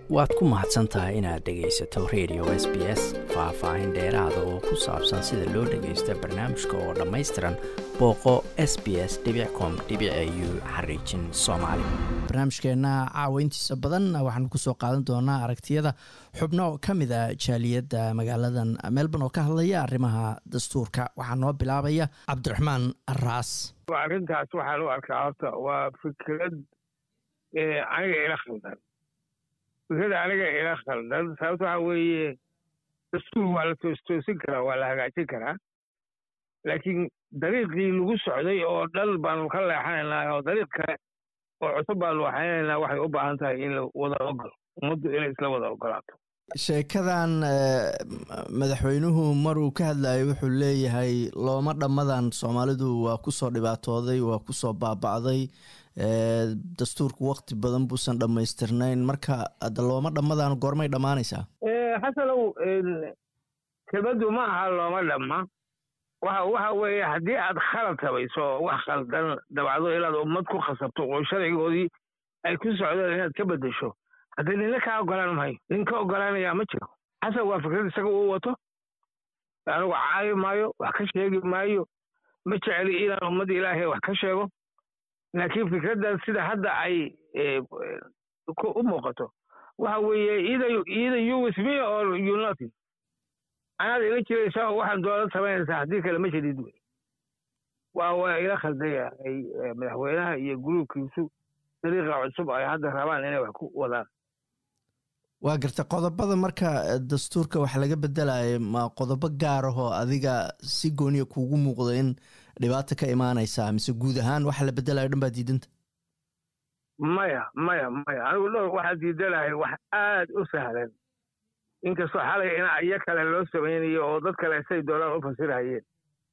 waad ku mahadsan tahay inaad dhegaysato radio s b s faah-faahin dheeraada oo ku saabsan sida loo dhagaysto barnaamijka oo dhammaystiran booqo s b s com u xariijin soomaali barnaamijkeenna caaweyntiisa badan waxaanu kusoo qaadan doonaa aragtiyada xubno ka mid a jaaliyadda magaaladan melbourne oo ka hadlaya arrimaha dastuurka waxaa noo bilaabaya cabdiraxmaan raas arrintaas waxaan u arkaa horta waa fikrad aniga ila khaldan fikrada aniga ila khaldan sababto waxa weeye dastuur waa la toostoosin karaa waa la hagaajin karaa laakiin dariiqii lagu socday oo dhan baanu ka leexanaynaa oo dariiq kale oo cusub baanu waxaynaynaa waxay u baahan tahay in la wada ogolo ummaddu inay isla wada ogolaato sheekadan madaxweynuhu maruu ka hadlayo wuxuu leeyahay looma dhammadan soomaalidu waa kusoo dhibaatooday waa kusoo baaba'day dastuurku wakti badan buusan dhammaystirnayn marka ada looma dhammadan goormay dhammaanaysaa xasanow kelmaddu ma aha looma dhamma waxa waxa weeye haddii aad khalad tabayso wax khaldan dabacdo inaad ummad ku khasabto oo sharcigoodii ay ku socdeen inaad ka beddesho haddii ninna kaa ogolaan mahayo nin ka ogolaanayaa ma jiro xasan waa fikrad isaga uu wato anigu caayi maayo wax ka sheegi maayo ma jeceli inaan ummadda ilaahay wax ka sheego laakiin fikraddan sida hadda ay u muuqato waxa weeye either either you with me or you nothing anaad ila jiraysaa oo waxaan doonad samaynaysaa haddii kale ma jadid wey waa waa ila khaldan yahay madaxweynaha iyo guruubkiisu dariiqa cusub ay hadda rabaan inay wax ku wadaan waa garta qodobada marka dastuurka wax laga bedelayo ma qodobo gaar ahoo adiga si gooniya kuugu muuqdo in dhibaata ka imaanaysaa mise guud ahaan waxa la bedelayo dhan baa diidanta maya maya maya anigu dhowr waxaa diidanahay wax aad u sahlan inkastoo xalay in iyo kale loo samaynayo oo dad kale say doonaan u fasirhayeen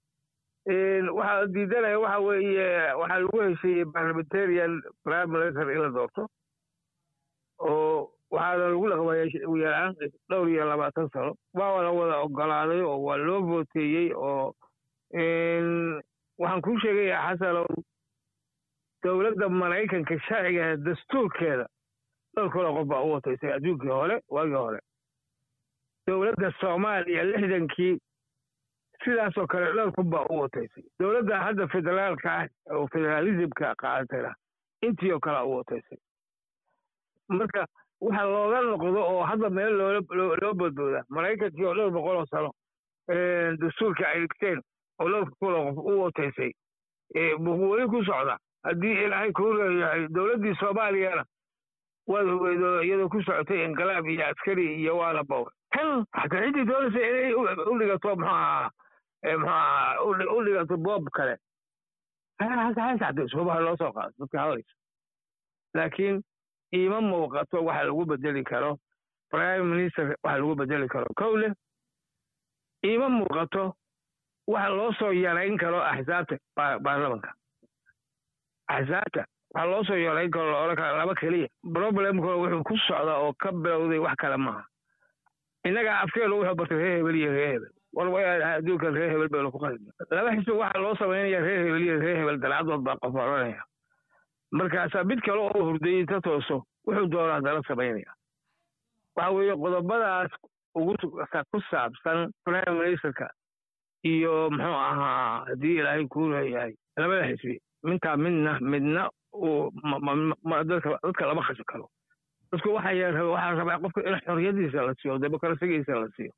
waxaa diidanaya waxa weeye waxaa lagu heshiiyey parliamentarian prime minister in la doorto oo waxaana lagu dhaqmayay ugu yaraan dhowr iyo labaatan sano waa la wada ogolaaday oo waa loo vooteeyey oo waxaan kuu sheegayaa xasanow dowladda maraykanka sharcigeeda dastuurkeeda dhowr kaloo qof baa u wataysay adduunkii hore waagii hore dowladda soomaaliya lixdankii sidaasoo kale dhowr kun baa u wataysay dowladda hadda federaalka ah oo federaalismka qaadatayna intii oo kalea u wataysay marka waxa looga noqdo oo hadda meel loo badbooda maraykankii oo dhowr boqol oo sano dastuurka ay dhigteen oo dhowrka kuloo qof u wataysay buu weli ku socda haddii ilaahay kuu leeyahay dowladdii soomaaliyana waad ogeydo iyadoo ku socotay inqilaab iyo askari iyo waala bowr tan xataa ciddii doonaysa inay u dhigato muxuaha muxuaha u dhigato boob kale hasacdaysubaha loo soo qaado dadka hadlaysa laakiin iima muuqato waxa lagu bedeli karo prime minister waxa lagu bedeli karo kowle iima muuqato waxa loo soo yarayn karo axsaabta baarlamanka axsaabta waxaa loo soo yarayn karo la odhan kara laba keliya problemkuna wuxuu ku socdaa oo ka bilowday wax kale maaha innagaa afkeenu wuxuu bartay reer hebel iyo reer hebel war adduunkan reer hebel baynu ku qalina laba xisbi waxaa loo samaynaya reer hebel iyo reer hebel dalcadood baa qof odhanaya markaasaa mid kale oo hurdayey ta tooso wuxuu doonaa dala samaynaya waxa weeye qodobadaas ugu ku saabsan prime ministerka iyo muxuu ahaa haddii ilaahay kuu leeyahay labada xisbi mintaa midna midna uu dadka lama khasi karo dadku waxaa rabaa qofka in xorriyadiisa la siiyo demokrasigiisa la siiyo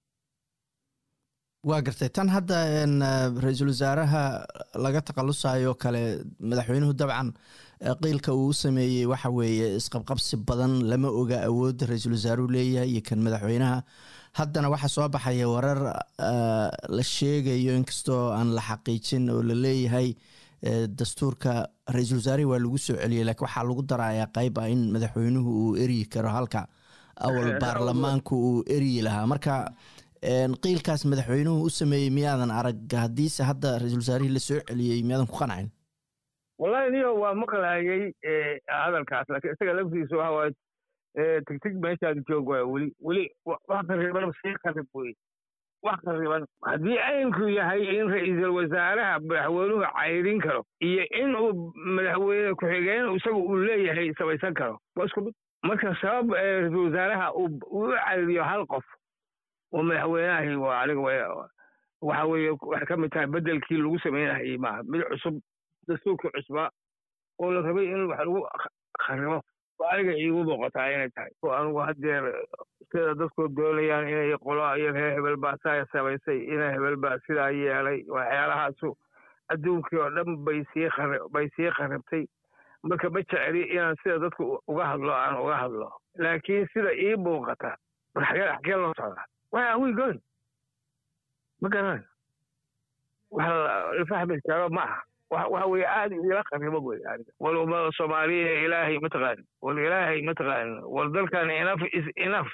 waa gartay tan hadda ra-iisul wasaaraha laga takhalusayo kale madaxweynuhu dabcan qiilka uu u sameeyey waxa weeye isqabqabsi badan lama oga awoodda ra-iisul wasaaruhu leeyahay iyo kan madaxweynaha haddana waxaa soo baxaya warar la sheegayo inkastoo aan la xaqiijin oo la leeyahay dastuurka ra-iisul wasaarihi waa lagu soo celiyey laakiin waxaa lagu darayaa qayb ah in madaxweynuhu uu eryi karo halka awal baarlamaanku uu eryi lahaa marka qiilkaas madaxweynuhu u sameeyey miyaadan arag haddiise hadda ra-iisul wasaarihii la soo celiyey miyaadan ku qancin wallahi niyo waa maqlaayay hadalkaas laakiin isaga laftiisa waxa waaye tigtig meeshaad joog waay weli weli wax qariban sii qarib wey wax qariban haddii aymku yahay in ra-iisul wasaaraha madaxweynuhu cayrin karo iyo in uu madaxweyne ku-xigeen isaga uu leeyahay samaysan karo waa isku mid marka sabab ra-iisul wasaaraha uu u cariiriyo hal qof oo madaxweynahi waa aniga waxa weeye waxay ka mid tahay beddelkii lagu samaynahayey maaha mid cusub dastuurkii cusbaa oo la rabay in wax lagu kharibo oo aniga iigu muuqataa inay tahay oo anigu haddeer sida dadku doonayaan inay qolo iyo reer hebel baa saa samaysay ina hebel baa sidaa yeelay waxyaalahaasu adduunkii oo dhan bay sii bay sii kharibtay marka ma jeceli inaan sida dadku uga hadlo aan uga hadlo laakiin sida ii muuqata xagee xagee loo socdaa where are we going ma garanayo wax la fahmi karo ma aha waxa weeye aad ila qaribo wey aniga wal ummada soomaaliya ilaahay mataqaanin wal ilaahay mataqaanin wal dalkan enough is enough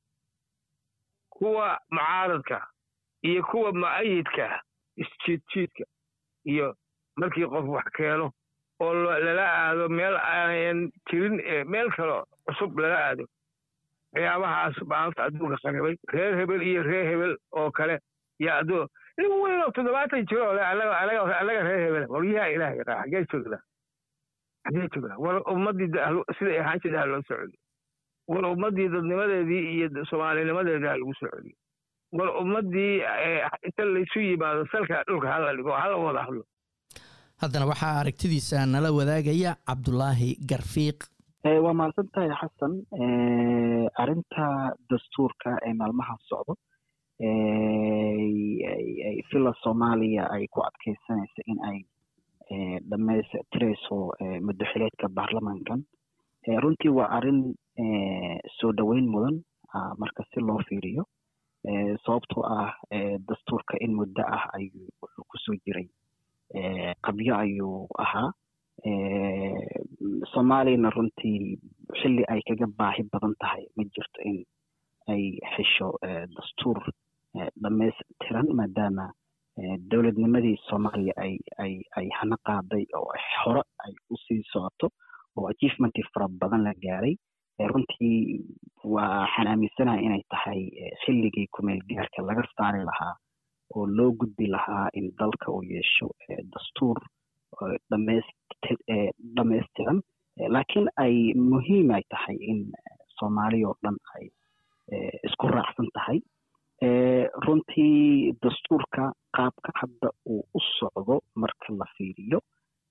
kuwa mucaaradka iyo kuwa mu'ayidka isjiidjiidka iyo markii qof wax keeno oo lala aado meel aanan jirin meel kalo cusub lala aado waxyaabahaas maanta adduunka qaribay reer hebel iyo reer hebel oo kale yaa adduun nin weyn oo toddobaatan jiro ole anaga reer hebel waryaha ilaah yaqaa xagee joognaa xagee joognaa war ummaddii siday ahaan jirta ha loo soo celiyo war ummaddii dadnimadeedii iyo soomaalinimadeedii ha lagu soo celiyo war ummaddii inta laysu yimaado salka dhulka hala dhigo hala wada hadlo haddana waxaa aragtidiisa nala wadaagaya cabdulaahi garfiiq waa mahadsan tahay xasan arrinta dastuurka ee maalmaha socdo villa soomaaliya ay ku adkeysanaysa in ay dhammaystirayso muddoxileedka baarlamankan runtii waa arrin soo dhoweyn mudan marka si loo fiiriyo sababtoo ah dastuurka in muddo ah ayuu wuxuu kusoo jiray qabyo ayuu ahaa soomaaliyana runtii xilli ay kaga baahi badan tahay ma jirto in ay hesho dastuur dhamaystiran maadaama dowladnimadii soomaaliya ay ay ay hana qaaday oo hore ay usii socoto oo achievementi fara badan la gaaray runtii waxaan aaminsanahay inay tahay xilligii kumeel gaarka laga saari lahaa oo loo gudbi lahaa in dalka uu yeesho dastuur dhamaystiran laakiin ay muhiim ay tahay in soomaaliya oo dhan ay isku raacsan tahay runtii dastuurka qaabka hadda uu u socdo marka la fiiriyo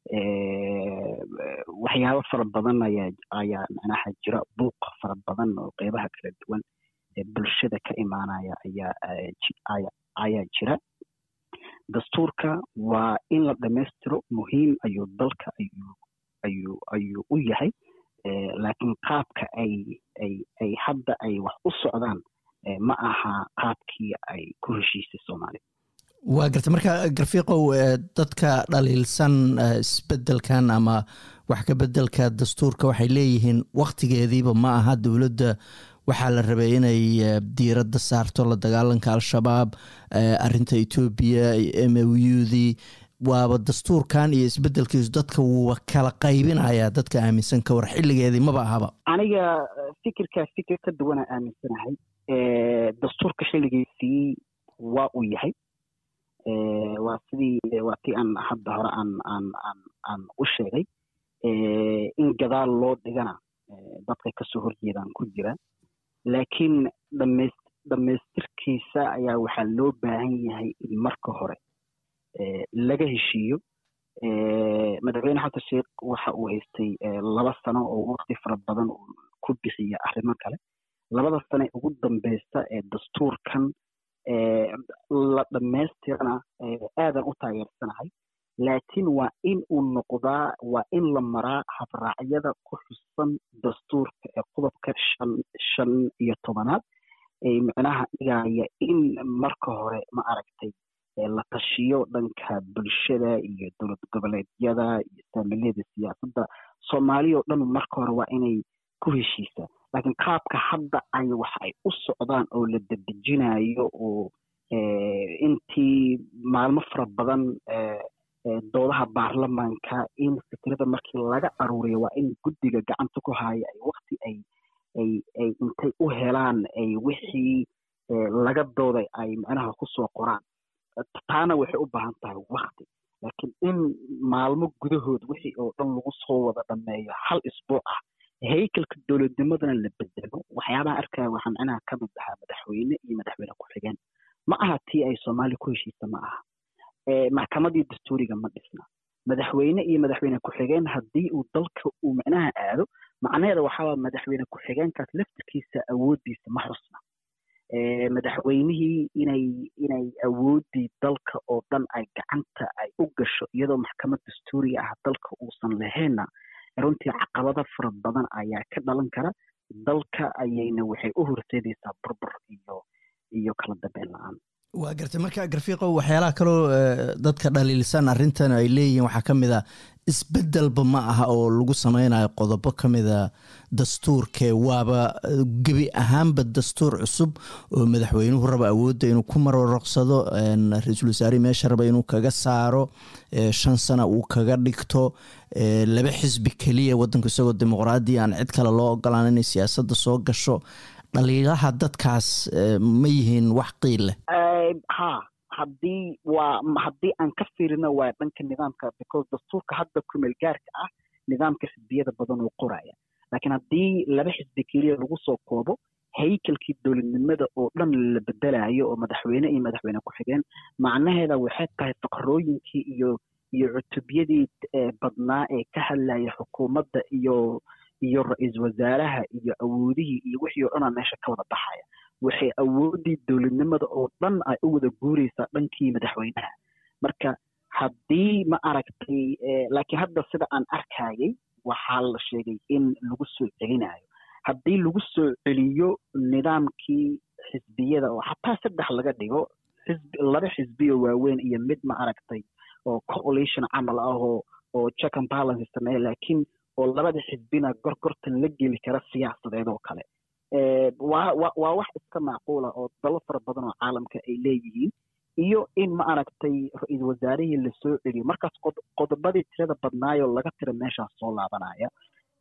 waxyaabo fara badan ayaa ayaa macnaha jira buuq fara badan oo qeybaha kala duwan ee bulshada ka imaanaya ayaa ayaa jira dastuurka waa in la dhammaystiro muhiim ayuu dalka ayuu ayuu ayuu u yahay laakiin qaabka ay ay ay hadda ay wax u socdaan ma aha qaabkii ay ku heshiisay soomaaliya waa garta marka garfiiqow dadka dhaliilsan isbedelkan ama wax ka bedelka dastuurka waxay leeyihiin waktigeediiba ma aha dowladda waxaa la rabay inay diiradda saarto la dagaalanka al-shabaab arinta etoobiya m o u dii waaba dastuurkan iyo isbedelkiisu dadka wuuba kala qaybinayaa dadka aaminsan ka war xilligeedii maba ahaba aniga fikirkaa fikir ka duwana aaminsanahay dastuurka xilligiisii waa uu yahay waa sidii waa tii aan hadda hore aan aan aan aan u sheegay in gadaal loo dhigana dadka kasoo horjeedaan ku jira laakiin dhamays dhammaystirkiisa ayaa waxaa loo baahan yahay in marka hore laga heshiiyo madaxweyne xasan sheekh waxa uu haystay laba sano oo waqti fara badan uu ku bixiya arrimo kale labada sane ugu dambeysa ee dastuurkan la dhammaystirana aadan u taageersanahay laakiin waa in uu noqdaa waa in la maraa habraacyada ku xusan dastuurka ee qodobka shan shan iyo tobanaad ee micnaha dhigaya in marka hore ma aragtay la tashiyo dhanka bulshada iyo dowlad goboleedyada iyo saamilada siyaasadda soomaaliya oo dhan marka hore waa inay ku heshiisaa laakiin qaabka hadda ay wax ay u socdaan oo la dedejinayo oo intii maalmo fara badan doodaha baarlamaanka in fikrada markii laga aruuriyo waa in guddiga gacanta ku haya ay wakti ay ay ay intay u helaan ay wixii laga dooday ay macnaha kusoo qoraan taana waxay u baahan tahay wakti laakiin in maalmo gudahood wixii oo dhan lagu soo wada dhameeyo hal isbuuc ah haykalka dowladnimadana la bedelo waxyaabaha arkaya waxaa micnaha ka mid ahaa madaxweyne iyo madaxweyne ku-xigeen ma aha tii ay soomaaliya ku heshiisa ma aha maxkamadii dastuuriga ma dhisna madaxweyne iyo madaxweyne ku-xigeen haddii uu dalka uu micnaha aado macnaheeda waxaa madaxweyne ku-xigeenkaas laftirkiisa awooddiisa ma xusna madaxweynihii inay inay awooddii dalka oo dhan ay gacanta ay u gasho iyadoo maxkamad dastuuriga ah dalka uusan lahaynna runtii caqabado fara badan ayaa ka dhalan kara dalka ayayna waxay u horseedaysaa burbur iyo iyo kala dambeyn la-aan waa gartay marka garfiiqo waxyaalaha kaloo dadka dhaliilsan arrintan ay leeyihiin waxaa ka mid a isbeddelba ma aha oo lagu sameynayo qodobo ka mida dastuurkee waaba gebi ahaanba dastuur cusub oo madaxweynuhu raba awoodda inuu ku maroroqsado ra-iisul wasaarihi meesha raba inuu kaga saaro shan sana uu kaga dhigto laba xisbi keliya waddanku isagoo dimuqraadiya aan cid kale loo ogolaan inay siyaasadda soo gasho dhaliilaha dadkaas ma yihiin wax qiil leh ha haddii waa haddii aan ka fiirino waa dhanka nidaamka because dastuurka hadda kumeel gaarka ah nidaamka xisbiyada badan uu qoraya laakiin haddii laba xisbi keliya lagu soo koobo haykalkii dowladnimada oo dhan la bedelayo oo madaxweyne iyo madaxweyne ku-xigeen macnaheeda waxay tahay faqrooyinkii iyo iyo cutubyadii badnaa ee ka hadlaya xukuumadda iyo iyo ra-iisul wasaaraha iyo awoodihii iyo wixii oo dhanaa meesha ka wada baxaya waxay awooddii dowladnimada oo dhan ay u wada guuraysaa dhankii madaxweynaha marka haddii ma aragtay laakiin hadda sida aan arkayay waxaa la sheegay in lagu soo celinayo haddii lagu soo celiyo nidaamkii xisbiyada oo xataa saddex laga dhigo xisbi laba xisbi oo waaweyn iyo mid ma aragtay oo coalition camal ah oo oo check and balance sameeya laakiin oo labada xisbina gorgortan la geli kara siyaasadeed oo kale waa waa wax iska macquula oo dalo fara badan oo caalamka ay leeyihiin iyo in ma aragtay ra-iisul wasaarihii lasoo celiyo markaas qodobadii tirada badnaayoo laga tira meeshaas soo laabanaya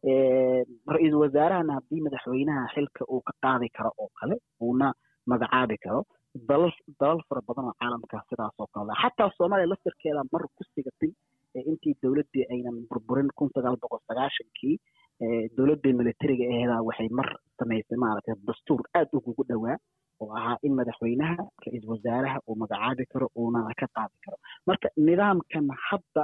ra-iisul wasaarahana haddii madaxweynaha xilka uu ka qaadi karo oo kale uuna magacaabi karo dalal dalal fara badan oo caalamka sidaas oo kale xataa soomaaliya laftirkeeda mar ku sigatay intii dowladdii aynan burburin kun sagaal boqol sagaashankii dowladda militariga aheedaa waxay mar samaysay maaragtay dastuur aad ugugu dhowaa oo ahaa in madaxweynaha ra-iisul wasaaraha uu magacaabi karo uuna ka qaadi karo marka nidaamkan hadda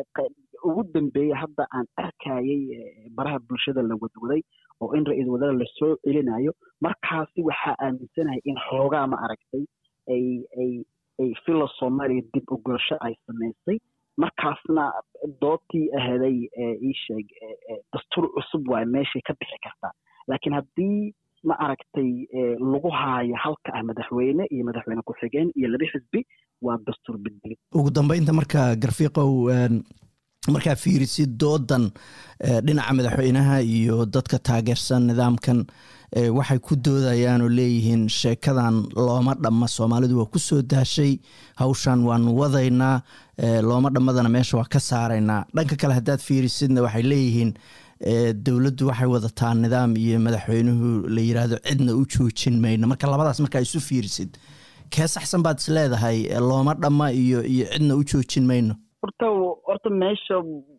ugu dambeeya hadda aan arkayay baraha bulshada la wadwaday oo in ra-iisul wasaare lasoo celinayo markaasi waxaa aaminsanahay in xoogaa ma aragtay ay ay ay filo soomaaliya dib u gurasho ay samaysay markaasna doodtii aheeday ii sheeg dastuur cusub waay meeshay ka bixi kartaa laakiin haddii ma aragtay lagu haayo halka ah madaxweyne iyo madaxweyne ku-xigeen iyo laba xisbi waa dastuur bedeli ugu dambeynta marka garfiiqow markaa fiirisid doodan dhinaca madaxweynaha iyo dadka taageersan nidaamkan waxay ku doodayaan oo leeyihiin sheekadan looma dhamma soomaalidu waa ku soo daashay hawshan waanu wadaynaa looma dhammadana meesha waa ka saaraynaa dhanka kale haddaad fiirisidna waxay leeyihiin dowladdu waxay wadataa nidaam iyo madaxweynuhu la yiraahdo cidna u joojin mayno marka labadaas markaa isu fiirisid kee saxsan baad is leedahay looma dhamma iyo iyo cidna u joojin mayno horta horta meesha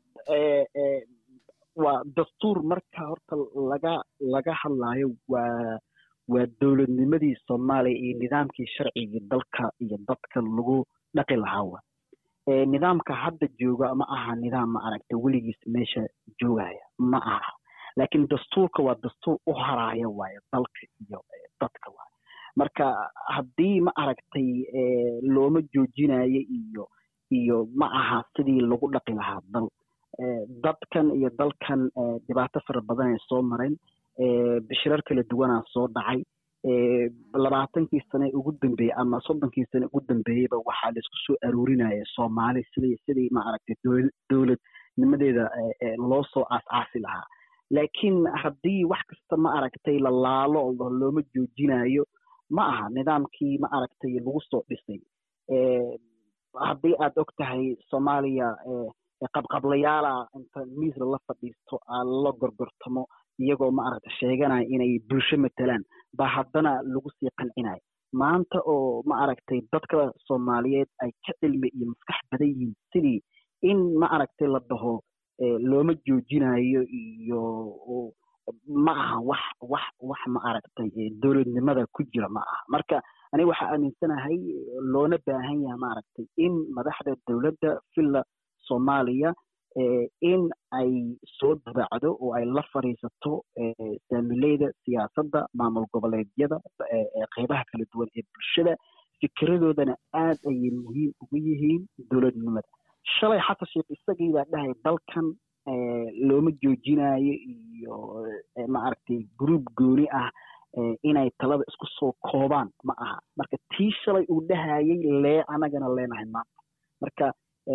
waa dastuur marka horta laga laga hadlaayo waa waa dowladnimadii soomaaliya iyo nidaamkii sharcigii dalka iyo dadka lagu dhaqi lahaa wa nidaamka hadda jooga ma aha nidaam ma aragtay weligiis meesha joogaya ma aha laakiin dastuurka waa dastuur u haraaya waayo dalka iyo dadka waay marka haddii ma aragtay looma joojinayo iyo iyo ma aha sidii lagu dhaqi lahaa dal dadkan iyo dalkan dhibaato fara badan ay soo mareen bishirar kala duwanaa soo dhacay labaatankii sane ugu dambeeyey ama soddonkii sane ugu dambeeyeyba waxaa laisku soo aruurinaya soomaali sidii sidii ma aragtay dowladnimadeeda loo soo aas-aasi lahaa laakiin haddii wax kasta ma aragtay la laalo oo looma joojinayo ma aha nidaamkii ma aragtay lagu soo dhisay haddii aad og tahay soomaaliya qabqablayaala inta miis lala fadhiisto la gorgortamo iyagoo ma aragta sheeganaya inay bulsho matalaan baa haddana lagu sii qancinayo maanta oo ma aragtay dadka soomaaliyeed ay ka cilmi iyo maskax badan yihiin sidii in ma aragtay la dhaho looma joojinayo iyo ma aha wax wax wax ma aragtay dowladnimada ku jira ma aha marka aniga waxaa aaminsanahay loona baahan yahay maaragtay in madaxda dowladda villa soomaaliya in ay soo dabaacdo oo ay la fadhiisato saamileyda siyaasadda maamul goboleedyada qeybaha kala duwan ee bulshada fikiradoodana aad ayay muhiim ugu yihiin dowladnimada shalay xasan sheekh isagii baa dhahay dalkan looma joojinayo iyo maaragtay gruub gooni ah inay talada isku soo koobaan ma aha marka tii shalay uu dhahayay lee anagana leenahay maanta marka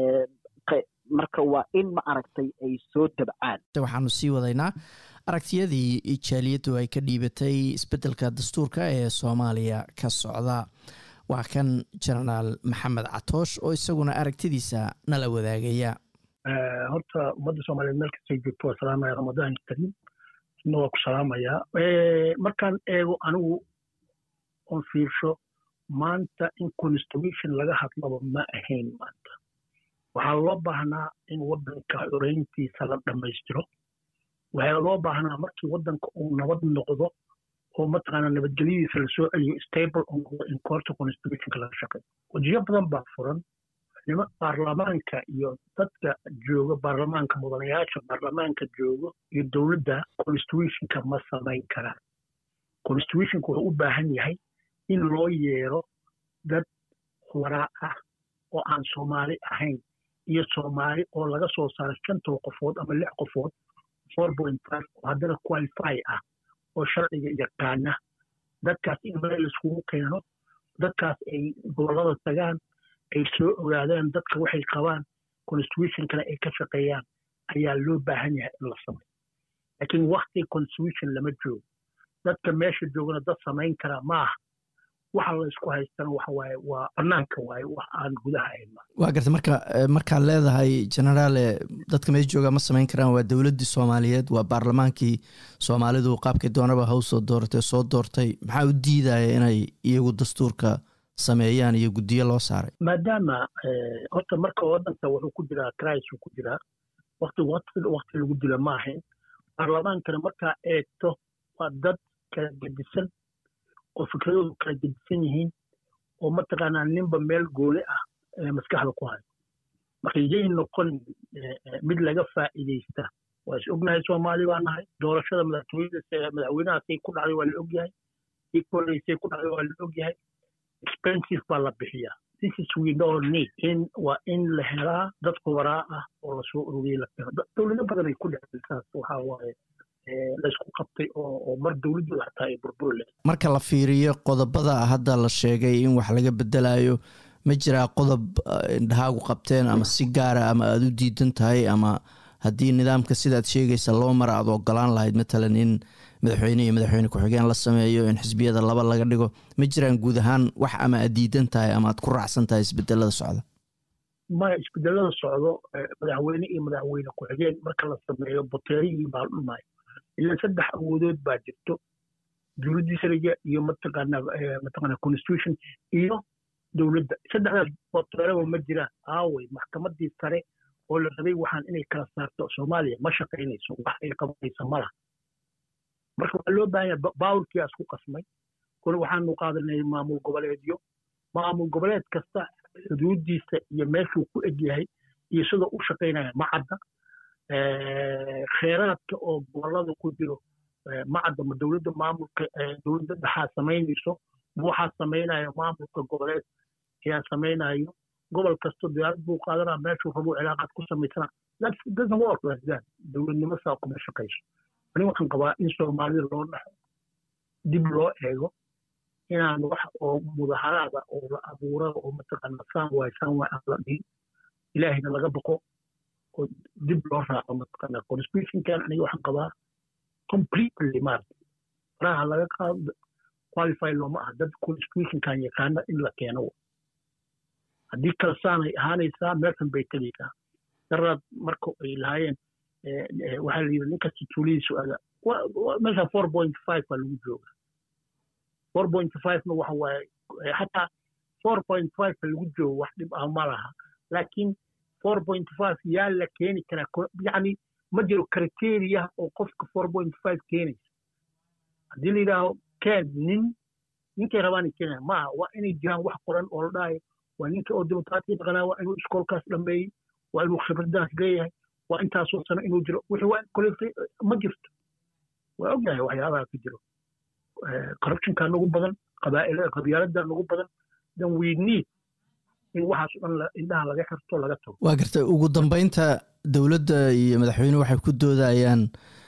marka waa in ma aragtay ay soo dabcaan waxaanu sii wadaynaa aragtiyadii jaaliyaddu ay ka dhiibatay isbeddelka dastuurka ee soomaaliya ka socda waa kan jenaraal maxamed catoosh oo isaguna aragtidiisa nala wadaagaya horta ummadda soomaaliyeed meel kastay joogto waa salaamaya ramadaan kariim isna waa ku salaamayaa markaan eego anigu oon fiirsho maanta in constitution laga hadlaba ma ahayn maanta waxaa loo baahnaa in waddanka xoreyntiisa la dhammaystiro waxaa loo baahnaa markii waddanka uu nabad noqdo oo mataqaanaa nabadgelyadiisa lasoo celiyo stable oo noqdo in koorta constitutionka laga shaqeeyo wajiyo badan baa furan nima baarlamaanka iyo dadka jooga baarlamaanka mudanayaasha baarlamaanka joogo iyo dowladda constitutionka ma samayn karaan constitutionka wuxuu u baahan yahay in loo yeero dad waraa ah oo aan soomaali ahayn iyo soomaali oo laga soo saaro shantoo qofood ama lix qofood four point five oo haddana qualify ah oo sharciga yaqaana dadkaas in meel laiskugu keeno dadkaas ay gobollada tagaan ay soo ogaadaan dadka waxay qabaan constitutionkana ay ka shaqeeyaan ayaa loo baahan yahay in la sameyo laakiin wakti constitution lama joogo dadka meesha joogana dad samayn karaa maaha waxa la isku haystana waxa waaye waa bannaanka waaye wax aan gudaha ahayn waa garta marka markaad leedahay generaale dadka meesha jooga ma samayn karaan waa dowladdii soomaaliyeed waa baarlamaankii soomaalidu qaabkii doonaba haw soo dooratay soo doortay maxaa u diidaya inay iyagu dastuurka sameeyaan iyo guddiyo loo saaray maadaama horta marka waddanka wuxuu ku jiraa cris ku jiraa wakti wakti lagu dila ma ahayn baarlamaankana markaa eegto waa dad kala gedisan oo fikradoodu kala gedisan yihiin oo mataqaanaa ninba meel gooni ah maskaxda ku hayo marka yay noqon mid laga faa'iidaysta waa is ognahay soomaali baa nahay doorashada madaxweynahaasay ku dhacday waa la ogyahay ii koleysay ku dhacday waa la ogyahay expensive baa la bixiyaa this is we don't need in waa in la helaa dad khubaraa ah oo lasoo ururiyey la keeno dowlado badan ay ku dhacday saas waxaa waaye laysku qabtay oo mar dowladdu xataa ay burburi leh marka la fiiriyo qodobada hadda la sheegay in wax laga bedelayo ma jiraa qodob indhahaagu qabteen ama si gaara ama aada u diidan tahay ama haddii nidaamka sidaad sheegaysa loo mara aad ogolaan lahayd matalan in madaxweyne iyo madaxweyne ku-xigeen la sameeyo in xisbiyada laba laga dhigo ma jiraan guud ahaan wax ama aad diidan tahay ama aad ku raacsan tahay isbedelada socda maya isbedelada socdo madaxweyne iyo madaxweyne ku-xigeen marka la sameeyo boteerihii baa dhumaayo ilan saddex awoodood baa jirto dowladdii sariga iyo mataqaana mataqaana constitution iyo dowladda saddexdaas boteeraba ma jiraan aaway maxkamadii sare oo la rabay waxaan inay kala saarto soomaaliya ma shaqaynayso wax ay qabanayso malaha marka waxaa loo baahan yahay baawlkiyaa isku qasmay kole waxaanu qaadanay maamul goboleedyo maamul goboleed kasta xuduudiisa iyo meeshuu ku egyahay iyo sidoo u shaqaynaya ma cadda kheyraadka oo gobolada ku jiro ma cadda ma dowladda maamulka dowladda dhexaa samaynayso ma waxaa samaynayo maamulka goboleed ayaa samaynayo gobol kasto diyaarad buu qaadanaa meeshuu rabuu cilaaqaad ku samaysana doesn't work like that dowladnimo saa kuma shaqayso ani waxaan qabaa in soomaalida loo dhaxo dib loo eego inaan wax oo mudaharaada oo la abuurada oo mataqaana saan waay saan waay aan la dhihin ilaahayna laga baqo oo dib loo raaco mataqaana constitutionkan aniga waxaan qabaa completely maarata faraha laga qaado qualify looma aha dad constitutionkan yaqaana in la keeno haddii kale saanay ahaanaysaa meelkan bay tegaysaa daraad marka ay lahaayeen waxaa la yidhi ninkasta tuulidiisu ada meesha four point five baa lagu jooga four point five-na waxa waaye xataa four point five ka lagu joogo wax dhib ah ma laha laakiin four point five yaa la keeni karaa yacni ma jiro criteria oo qofka four point five keenaysa haddii la yidhaaho keen nin ninkay rabaan keenaya maaha waa inay jiraan wax qoran oo la dhahayo waa ninka oo demokraatia dhaqanaa waa inuu iskoolkaas dhameeyey waa inuu khibradaas leeyahay waa intaasoo sano inuu jiro wixii waa kole ma jirto waa ogyahay waxyaabaha ka jiro corruptionka nagu badan qabyaalada nagu badan then we need in waxaas o dhan indhaha laga xirto laga tago waa gartay ugu dambeynta dowladda iyo madaxweynuhu waxay ku doodayaan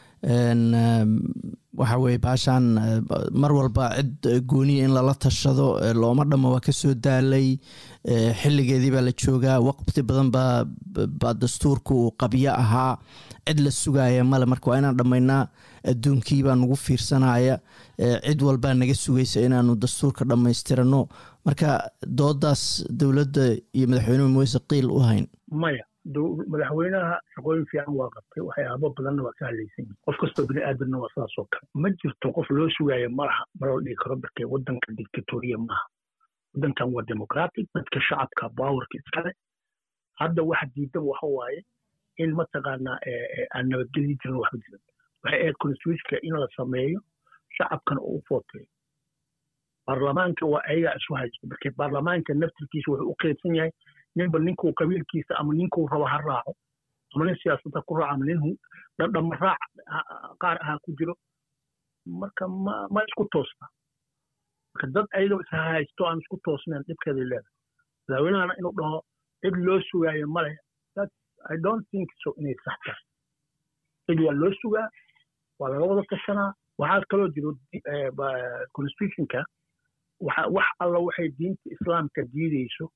waxa weye baashaan mar walba cid gooniya in lala tashado looma dhammo waa kasoo daalay xilligeedii baa la joogaa waqti badan baa baa dastuurka uu qabyo ahaa cid la sugaaya male marka waa inaan dhammaynaa adduunkii baa nagu fiirsanaya cid walbaa naga sugaysa inaanu dastuurka dhammaystirano marka doodaas dowladda iyo madaxweynuhu maweyse qiil u hayn maya madaxweynaha shaqooyin fiican waa qabtay waxyaabo badanna waa ka hadlaysan yihin qof kastoo bini aadanna waa sidaas oo kale ma jirto qof loo sugaayo malaha maloo dhigi karo markee waddanka dictatoriya maaha waddankan waa democratic dadka shacabka bawarka iskale hadda waxa diidaba waxa waaye in mataqaanaa aan nabadgelyi jirin waxba jirin waxay ahayd constitutionka in la sameeyo shacabkana uu u footeeyo baarlamaanka waa ayagaa isu haysto markee baarlamaanka naftirkiisa wuxuu u qeybsan yahay ninba ninkuu qabiilkiisa ama ninkuu rabo ha raaco ama nin siyaasadda ku raaco ama nin dhama raac qaar ahaa ku jiro marka ma ma isku toosna marka dad ayagoo is haysto aan isku toosnayn dhibkeeday leedahay madaxweynahana inuu dhaho cid loo sugaayo male i don't think so inay sax tahay cid waa loo sugaa waa laga wada tashanaa waxaa kaloo jiro constitutionka wax alla waxay diinta islaamka diideyso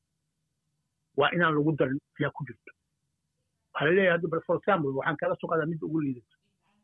waa inaan lagu darin ayaa ku jirto waxaa laleeyahay hadda for example waxaan kala soo qaadaa midda ugu liidato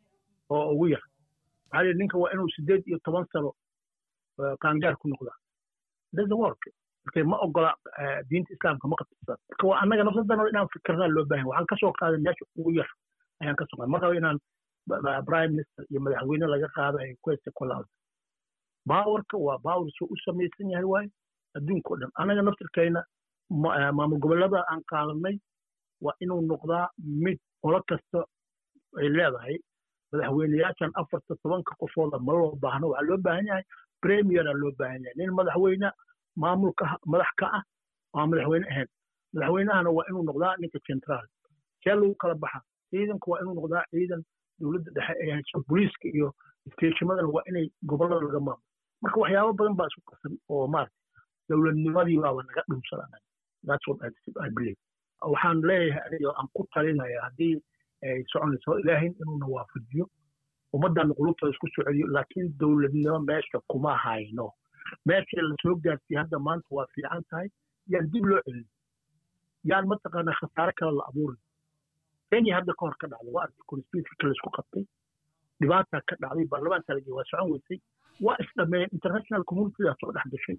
oo ugu yar waxaa leeyahay ninka waa inuu sideed iyo toban sano qaangaar ku noqdaa doesn't work marka ma ogola diinta islaamka ma qabtisaa marka waa annaga nafsadana inaan fikirnaa loo baahan waxaan kasoo qaaday meesha ugu yar ayaan kasoo qaaday mar rabo inaan prime minister iyo madaxweyne laga qaadayo questa kulaada baawarka waa baawar soo u samaysan yahay waaye adduunka o dhan annaga naftirkayna maamul gobollada aan qaadanay waa inuu noqdaa mid qolo kasta ay leedahay madaxweyneyaashan afarta tobanka qofooda ma loo baahno waxaa loo baahan yahay premiera loo baahan yahay nin madaxweyne maamulka madax ka ah waa madaxweyne ahayn madaxweynahana waa inuu noqdaa ninka central see lagu kala baxa ciidanka waa inuu noqdaa ciidan dowladda dhexe ay hayso booliiska iyo isteeshimadana waa inay gobollada laga maamulo marka waxyaabo badan baa isku qasan oo maarata dowladnimadii baaba naga dhumsananay that's what I believe waxaan leeyahay aniga aan ku talinaya haddii ay soconayso ilaahay inuuna waafajiyo ummaddan qulubta isku soo celiyo laakiin dowladnimo meesha kuma hayno meeshii lasoo gaarsiiyey hadda maanta waa fiican tahay yaan dib loo celin yaan mataqaanaa khasaare kale la abuurin kenya hadda ka hor ka dhacday waa arkay constitutionka laisku qabtay dhibaataa ka dhacday baarlamaanka lagey waa socon weysay waa isdhameeyeen international communitydaa soo dhex gashay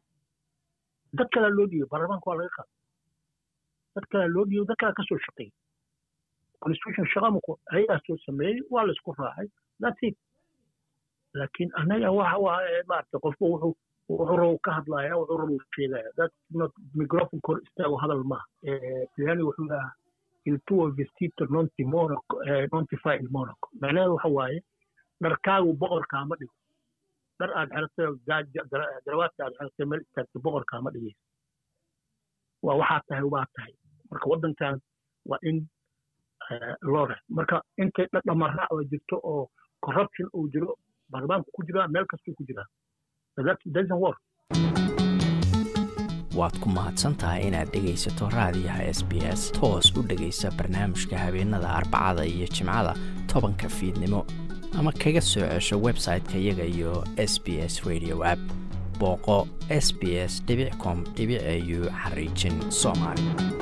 dad kalaa loo dhiibay baarlamaanka waa laga qaaday dad kalaa loo dhiibay dad kalaa kasoo shaqeeyey constitution shaqamuku ayagaa soo sameeyey waa laisku raacay that's it laakiin annaga waxa waa maarata qofku wuxuu wuxuu rabo ka hadlaya wuxuu rabo sheegaya that's not microphone kor istaago hadal maaha yani wuxuu lahaa il tuo vestito non ti monaco non ti fa il monaco macnaheedu waxa waaye dharkaagu boqorkaama dhigo dhar aad xeratay garawaadka aad xeratay meel istaagtay boqorkaama dhigaysa waa waxaa tahay waa tahay marka waddankan waa in loo reh marka intay dhamaraac oo jirto oo corruption uu jiro baarlamaanku ku jiraa meel kastuu ku jiraa doesn't work waad ku mahadsan tahay inaad dhegaysato raadiyaha s b s toos u dhegaysa barnaamijka habeenada arbacada iyo jimcada tobanka fiidnimo ama kaga soo cesho website-ka iyaga iyo s b s radio app booqo s b s com au xariijin soomaali